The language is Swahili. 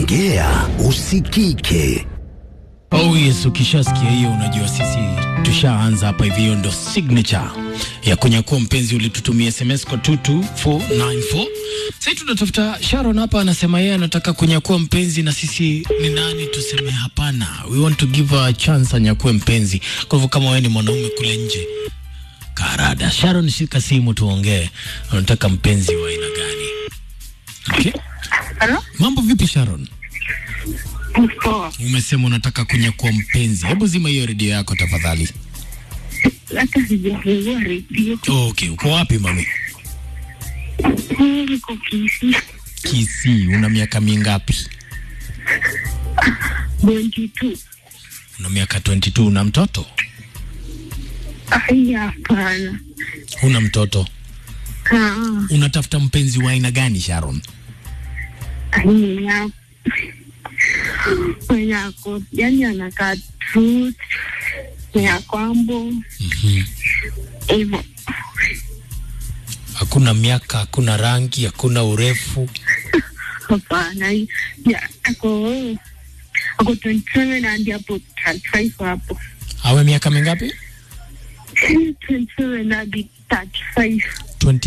ongea usikike. Oh yes, ukishasikia hiyo unajua sisi tushaanza hapa hivi. Hiyo ndo signature ya kunyakua mpenzi. Ulitutumia SMS kwa 22494 sasa tunatafuta. Sharon hapa anasema yeye anataka kunyakua mpenzi, na sisi ni nani tuseme hapana? We want to give her a chance anyakue mpenzi. Kwa hivyo kama wewe ni mwanaume kule nje, karada. Sharon, shika simu tuongee, unataka mpenzi wa aina gani? Okay. Halo? Mambo vipi Sharon? Poa. Umesema unataka kunyakua mpenzi. Hebu zima hiyo redio yako tafadhali. Hata sijafungua redio. Oh, okay, uko wapi mami? Niko Kisii. Kisii. Una miaka mingapi? 22. Una miaka 22. Una mtoto? Ai, hapana. Una mtoto? Ah, Unatafuta mpenzi wa aina gani Sharon? ai, mwenye ako- mwenye ako yani anakaa truth mwenye ako ambo Mhm. hivyo. Hakuna miaka, hakuna rangi, hakuna urefu. Hapana, ya ako ako 27 hadi hapo 35 hapo. Awe miaka mingapi? 27 hadi 35.